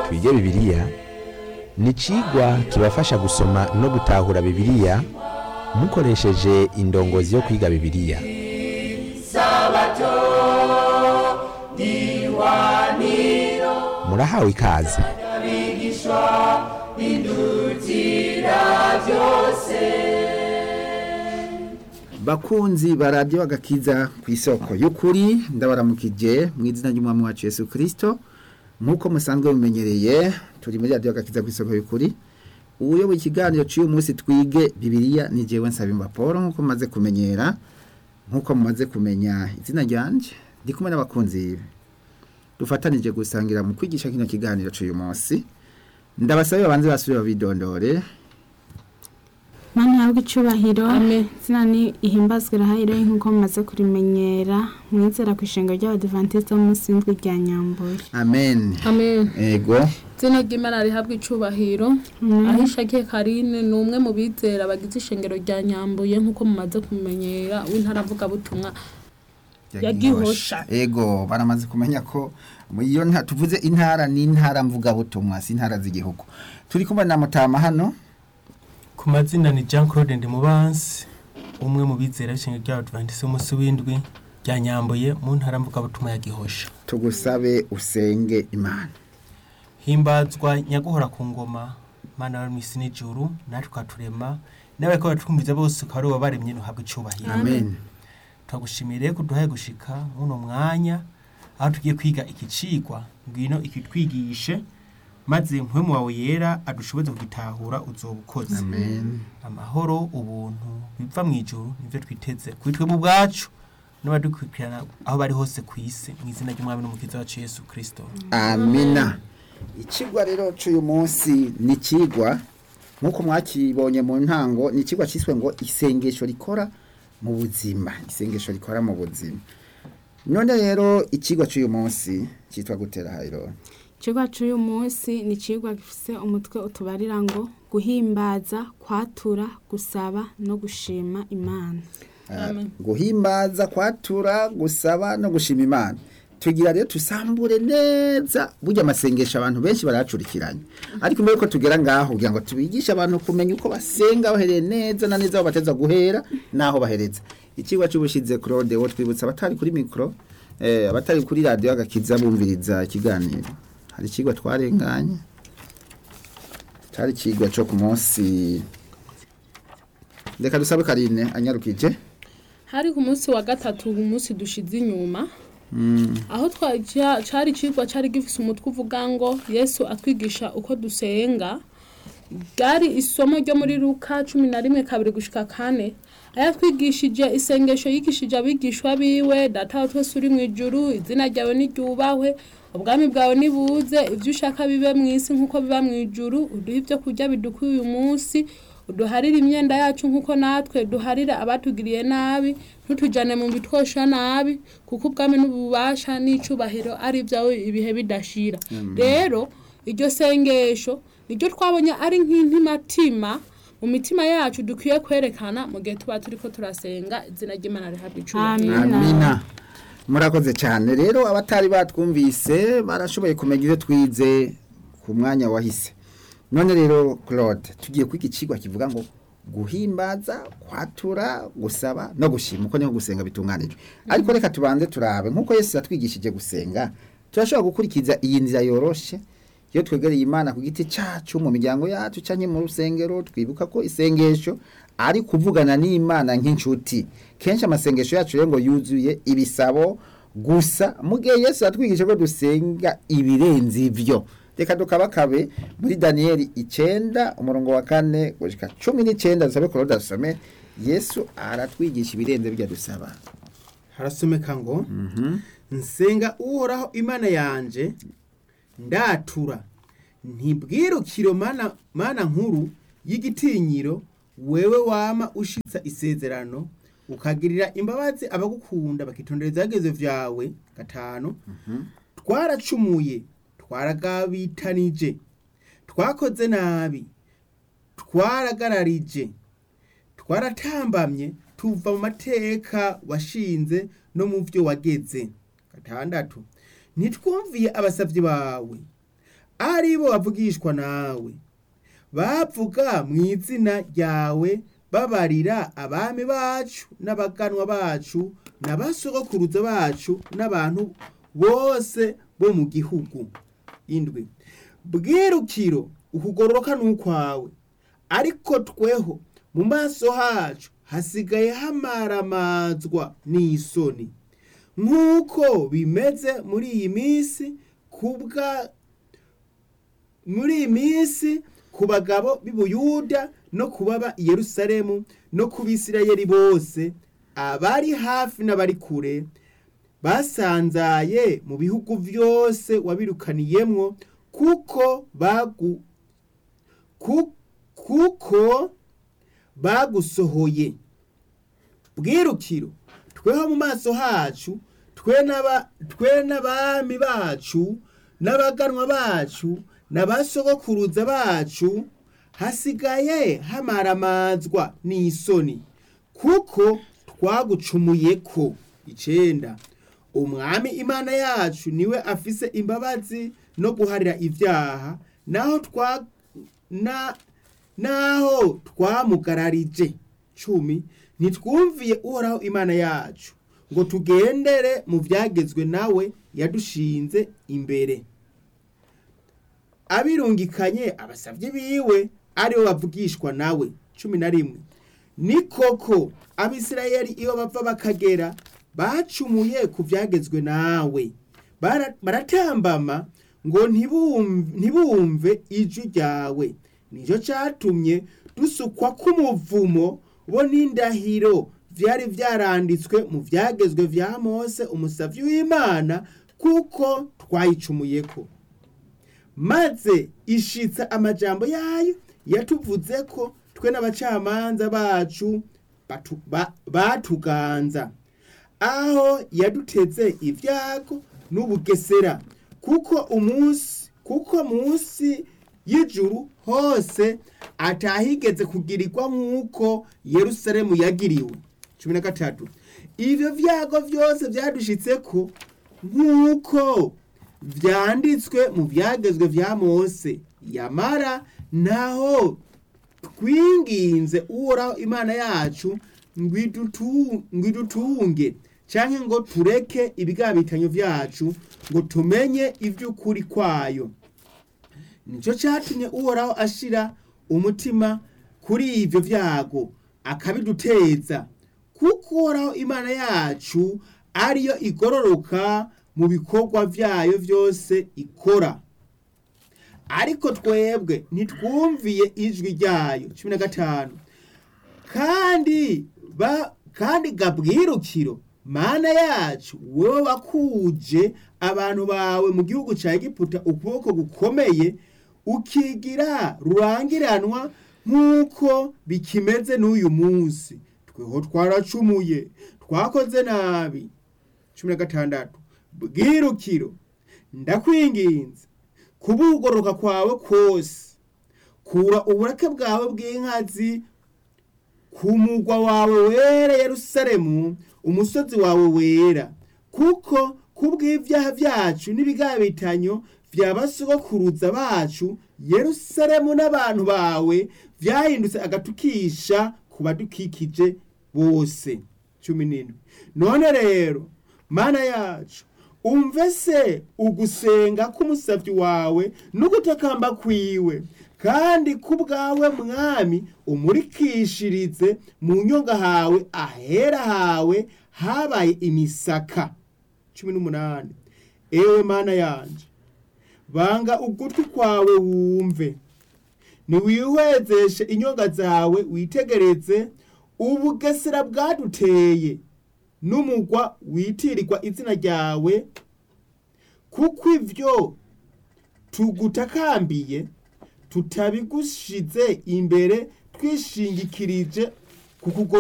twige bibiliya ni icigwa kibafasha gusoma no gutahura bibiliya mukoresheje indongozi yo kwiga bibiliya murahawe ikaze bakunzi ba radiyo agakiza ku isoko y'ukuri ndabaramukije mu izina ry'umwami wacu Yesu kirisito nk'uko musanzwe mumenyereye turi muri radiyo agakiza ku isoko y'ukuri uyoboye ikiganiro cy'uyu munsi twige bibiriya ni jewe nsabimba paul nk'uko mumaze kumenyera nk'uko mumaze kumenya izina ryanjye ndi kumwe n'abakunzi dufatanije gusangira mu kwigisha kino kiganiro cy'uyu munsi ndabasabe babanze basubire babidondore Mana yawe icubahiro Amen. zina ni ihimbazwe rahayiro nk'uko mumaze kurimenyera mwizera ku ishenga ry'abadivantisite b'umunsi w'indwi rya nyambura amen amen ego izina ry'imana rihabwa icubahiro ahishakiye karine ni umwe mu bizera bagize ishengero rya nyambuye nk'uko mumaze kumenyera w'intara avugabutumwa Ya Gihosha. ego baramaze kumenya ko mu iyo nta tuvuze intara ni intara mvugabutumwa si intara z'igihugu turi kumwe na mutama hano ku mazina ni jean claude ndimubansi umwe mu bizera b'ishinga ry'abadivantisi umunsi w'indwi rya nyambuye mu ntara mvugabutumwa ya gihosha tugusabe usenge imana himbazwa nyaguhora ku ngoma mana wari mu isi n'ijuru natwe ukaturema nawe ko batwumviza bose ukaba ari wowe baremye ntuhabwe icubahiro amen turagushimire ko duhaye gushika muno mwanya aho tugiye kwiga iki cigwa ngwino ikitwigishe maze mpwemu wawe yera adushoboze kugitahura uzoba ukoze amen amahoro ubuntu biva mu ijuru nivyo twiteze kuri twebwe ubwacu n'abadukurikirana aho bari hose ku isi mu izina ry'umwami n'umukiza wacu yesu kirisito amina ikigwa rero cy'uyu munsi ni ikigwa nk'uko mwakibonye mu ntango ni ikigwa cyiswe ngo isengesho rikora mu buzima isengesho rikora mu buzima none rero ikigwa cy'uyu munsi cyitwa gutera hayiro ikigwa cy'uyu munsi ni ikigwa gifite umutwe utubarira ngo guhimbaza kwatura gusaba no gushima imana Amen. guhimbaza kwatura gusaba no gushima imana tugira rero tusambure neza burya amasengesho abantu benshi baracurikiranye ariko mbere yuko tugera ngaho kugira ngo tubigishe abantu kumenya uko basenga bahereye neza na neza aho bateza guhera n'aho bahereza ikigo cy'ubushize claude wo twibutsa abatari kuri mikoro eh, abatari kuri radiyo agakiza bumviriza ikiganiro hari ikigo twarenganye cyari ikigo cyo ku munsi reka dusabe karine anyarukije hari ku munsi wa gatatu umunsi dushize inyuma aho twa- ca- cari cigwa cari gifise umutwe uvuga ngo yesu atwigisha uko dusenga bwari isomo ryo muri luka cumi na rimwe kabiri gushika kane aho yatwigishije isengesho yigishije abigishwa biwe data wa twese uri mu ijuru izina ryawe niryubahwe ubwami bwawe nibuze ibyo ushaka bibe mu isi nk'uko biba mu ijuru uduhe ibyo kurya bidukwiye uyu munsi uduharire imyenda yacu nk'uko natwe duharira abatugiriye nabi ntutujyane mu bitwosha nabi kuko ubwami n'ububasha n'icubahiro ari ibyawe ibihe bidashira rero iryo sengesho niryo twabonye ari nk'intimatima mu mitima yacu dukwiye kwerekana mu gihe tuba turi ko turasenga izina ry'imana rihabwa icubahiro Amen. amina murakoze cyane rero abatari batwumvise barashoboye kumenya ibyo twize ku mwanya wahise none rero claude tugiye kwiga ikigwa kivuga ngo guhimbaza kwatura gusaba no gushima uko niho gusenga bitunganijwe ariko reka tubanze turabe nk'uko yesu yatwigishije gusenga turashobora gukurikiza iyi nzira yoroshe iyo twegereye imana ku giti cyacu mu miryango yacu cyangwa mu rusengero twibuka ko isengesho ari kuvugana n'imana nk'inshuti kenshi amasengesho yacu rero ngo yuzuye ibisabo gusa mu gihe yesu yatwigisha ko dusenga ibirenze ibyo reka tukabakabe muri daniyeli icyenda umurongo wa kane gushyika cumi n'icyenda dusabe korode dusome yesu aratwigisha ibirenze bijya dusaba harasomeka ngo nsenga uhoraho imana yanje ndatura ntibwirukiro mana, mana nkuru y'igitinyiro wewe wama ushitsa isezerano ukagirira imbabazi abagukunda bakitondera izagezo vyawe gatanu twaracumuye twaragabitanije twakoze nabi twaragararije twaratambamye tuva mu mateka washinze no mu byo wageze gatandatu ntitwumviye abasavyi bawe ari bo bavugishwa nawe bavuga mu izina ryawe babarira abami bacu n'abaganwa bacu n'abasogokuruza bacu n'abantu bose bo mu gihugu indwi bwirukiro ukugororoka n'ukwawe ariko tweho mu maso hacu hasigaye hamaramazwa n'isoni nk'uko bimeze muri iyi minsi kubwa muri iyi minsi ku bagabo b'i Buyuda no ku baba i Yerusalemu no ku Bisirayeli bose abari hafi n'abari kure basanzaye mu bihugu byose wabirukaniyemwo kuko bagu ku- kuko bagusohoye bwirukiro tweho mu maso hacu twe n'aba- twe n'abami bacu n'abaganwa bacu n'abasogokuruza bacu hasigaye hamaramazwa n'isoni kuko twagucumuye ko icenda umwami imana yacu niwe afise imbabazi no guharira ibyaha naho twa na naho twamugararije cumi ntitwumviye uhoraho imana yacu ngo tugendere mu byagezwe nawe yadushinze imbere abirungikanye abasavye biwe aribo bavugishwa nawe cumi na rimwe ni koko abisirayeli iyo bava bakagera bacumuye ku byagezwe nawe Bara- baratambama ngo ntibum- ntibumve ijwi ryawe nicyo cyatumye dusukwa k'umuvumo bo n'indahiro byari byaranditswe mu byagezwe bya mose umusavyi w'imana kuko twayicumuyeko maze ishitsa amajambo yayo yatuvuze ko twe n'abacamanza bacu batu- ba- batuganza aho yaduteze ibyago n'ubugesera kuko umunsi kuko munsi y'ijuru hose atahigeze kugirirwa nk'uko yerusalemu yagiriwe cumi na gatatu ivyo vyago vyose vyadushitseko nk'uko vyanditswe mu vyagezwe vya mose yamara naho twinginze uhoraho imana yacu ngo idutu- ngo idutunge canke ngo tureke ibigabitanyo vyacu ngo tumenye ivy'ukuri kwayo nicyo cyatumye uhoraho ashira umutima kuri ivyo vyago akabiduteza kuko uhoraho imana yacu ariyo igororoka mu bikorwa vyayo vyose ikora ariko twebwe ntitwumviye ijwi ryayo cumi na gatanu kandi ba kandi gabwirukiro mana yacu wewe wakuje abantu bawe mu gihugu ca egiputa ukuboko gukomeye ukigira rurangiranwa nk'uko bikimeze n'uyu munsi tweho twaracumuye twakoze nabi cumi na gatandatu bwirukiro ndakwinginze kubugoroka kwawe kose kura uburake bwawe bw'inkazi ku mugwa wawe wera yerusalemu umusozi wawe wera kuko kubw'ibyaha byacu n'ibigabitanyo vya basogokuruza bacu yerusalemu n'abantu bawe vyahindutse agatukisha ku badukikije bose cumi n'indwi none rero mana yacu umve se ugusenga k'umusavyi wawe n'ugutakamba kwiwe kandi kubwawe mwami umurikishirize mu nyonga hawe ahera hawe habaye imisaka cumi n'umunani ewe mana yanje banga ugutwi kwawe wumve niwihwezeshe inyonga zawe witegereze ubugesera bwaduteye n'umugwa witirirwa izina ryawe kuko ivyo tugutakambiye tutabigushize imbere twishingikirije ku kugororoka